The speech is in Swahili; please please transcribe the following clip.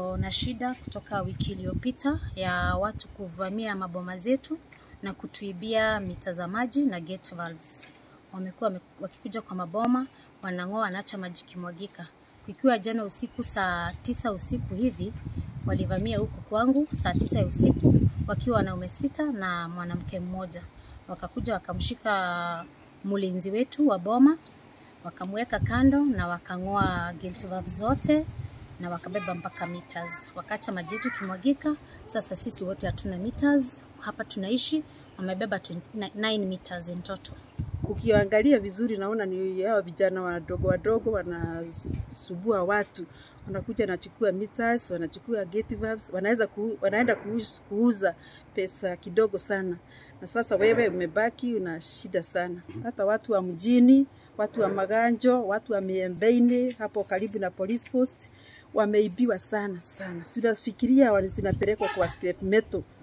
Tuko na shida kutoka wiki iliyopita ya watu kuvamia maboma zetu na kutuibia mita za maji na gate valves. Wamekuwa wame- wakikuja kwa maboma, wanang'oa, wanaacha maji kimwagika. Kukiwa jana usiku saa tisa usiku hivi, walivamia huku kwangu saa tisa ya usiku wakiwa wanaume sita na mwanamke mmoja. Wakakuja wakamshika mlinzi wetu wa boma, wakamweka kando na wakang'oa gate valves zote na wakabeba mpaka meters. Wakaacha maji yetu kimwagika. Sasa sisi wote hatuna meters hapa tunaishi, wamebeba 9 meters in total. Ukiangalia vizuri naona ni hao vijana wadogo wadogo wanasubua watu, wanakuja wanachukua meters, wanachukua gate valves, wanaweza ku, wanaenda kuuza, kuuza pesa kidogo sana, na sasa wewe umebaki una shida sana. Hata watu wa mjini, watu wa Maganjo, watu wa Miembeini hapo karibu na police post wameibiwa sana sana. Tunafikiria zinapelekwa kwa scrap metal